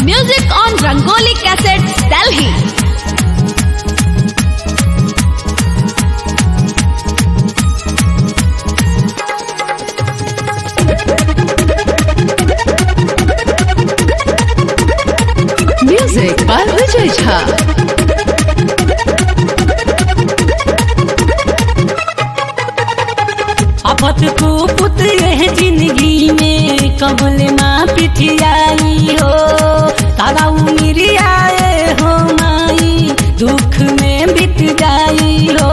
Music on Rangoli Cassettes, Delhi. Music by Vijay Jha. आफत को पुत यह जिंदगी में कबल माँ पिठियाई हो तारा उमिर आए हो माई दुख में बीत जाई हो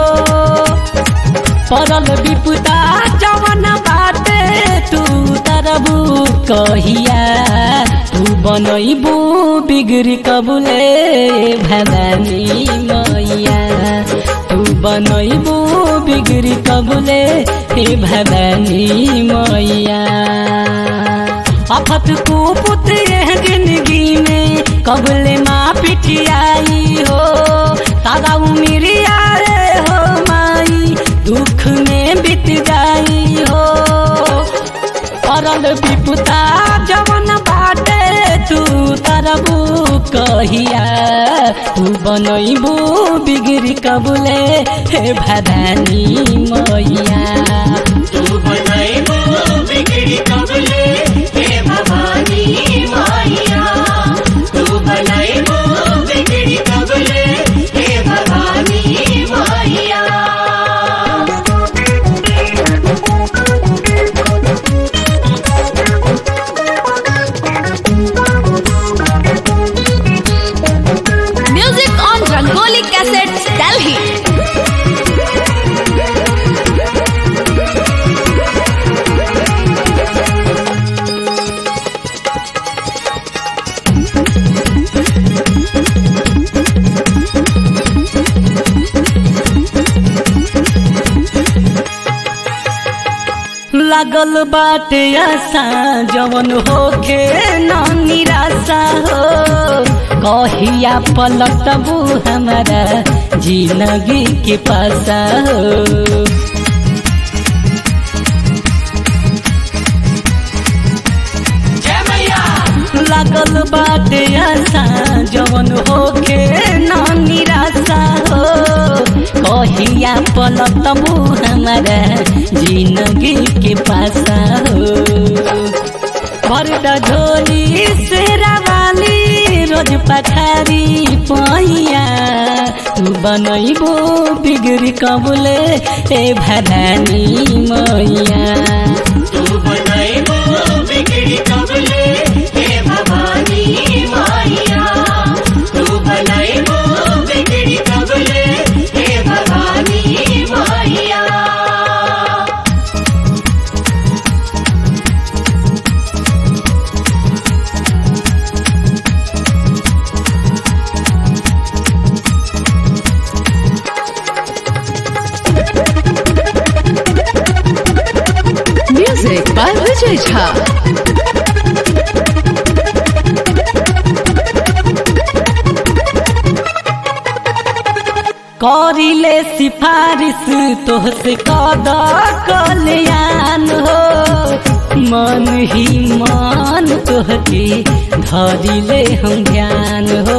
परल विपुता जवन बाटे तू तरबू कहिया तू बनैबू बिगड़ कबुले भवानी मैया तू बनैबू बिगड़ कबुले हे भवानी मैया आफत को पुत्र यह जिंदगी में कबले माँ पिठियाई हो तारा उमिर आए हो माई दुख में बीत जाई हो परल विपुता जवन बाटे तू तरबू कहिया तू बनैबू बिगड़ कबुले हे भवानी मैया तू बनाइबो बिगड़ी कबले हे भवानी माया तू बनाइबो बिगड़ी कबले हे भवानी माया Music on Rangoli Cassettes, Delhi. लागल बाटे आशा जवन होखे न निराशा हो कहिया पलटबू हमारा जिंदगी के पासा हो जय मैया लागल बाटे आशा जवन होखे न निराशा हो कहिया पलटबू हमारा जिंदगी के पासा हो भरदा झोली सेरा वाली रोज पठारी पैया तू बनैबो बिगड़ी कबुले ए भदानी मैया तू बनाइबो बिगड़ी कबले हे भवानी माया तू बनाइबो बिगड़ी कबले हे भवानी माया Music by Vijay Jha. करिले सिफारिश तोहसे कद कल्याण हो मन ही मान तोहके धरिले हम ध्यान हो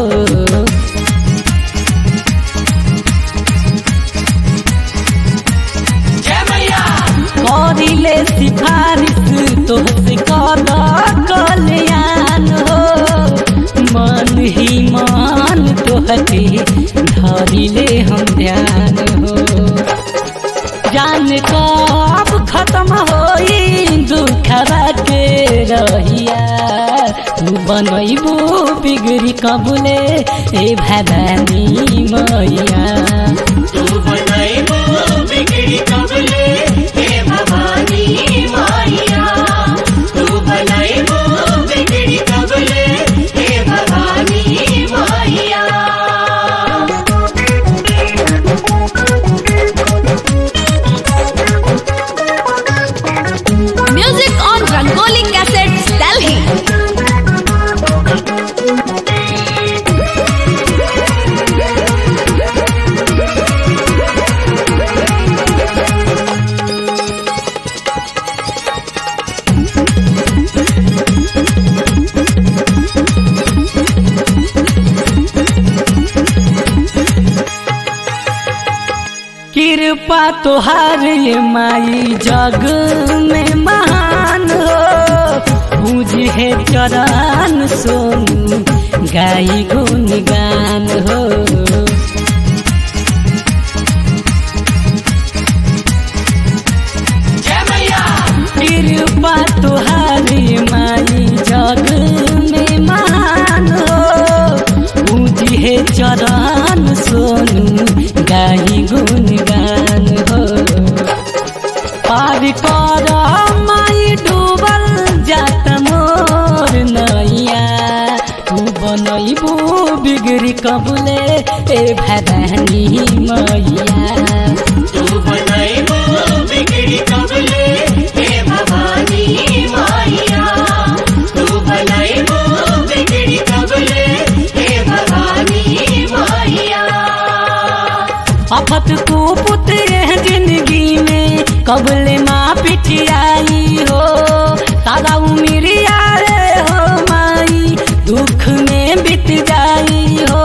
जय मैया करिले सिफारिश तोहसे कद कल्याण हो मन ही मान तोहके धरिले हम ध्यान हो जान कब खत्म होई दुखरा के रहिया तू बनैबू बिगड़ी कबुले ए भवानी मैया तू बनाइबो बिगड़ी कबले हे भवानी माया तू बनाइबो बिगड़ी कबले हे भवानी माया Music on Rangoli Cassettes, Delhi. कृपा तोहार ये माई जग में महान हो बुझे चरण सोनू गाई गुन गान हो जय मैया कृपा तुहारी माई जग में मान हो बुझे चरण सोनू गाई गुन गान हो पार कर माई डूबल जात मोर नैया तू बनैबू बिगड़ी कबुले ए भदानी मैया तू बनाइबो बिगड़ी कबले हे भवानी माइया तू बनाइबो बिगड़ी कबले हे भवानी माइया अफत को पुत्र जिंदगी में कबले माँ पिटियाई हो तारा उमिरिया रे हो माई दुख में बीत जाई हो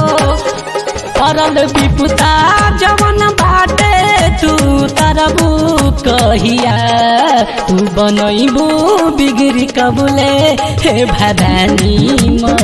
परल विपुता जवन बाटे तू तरबू कहिया तू बनैबू बिगड़ी कबुले हे भदानी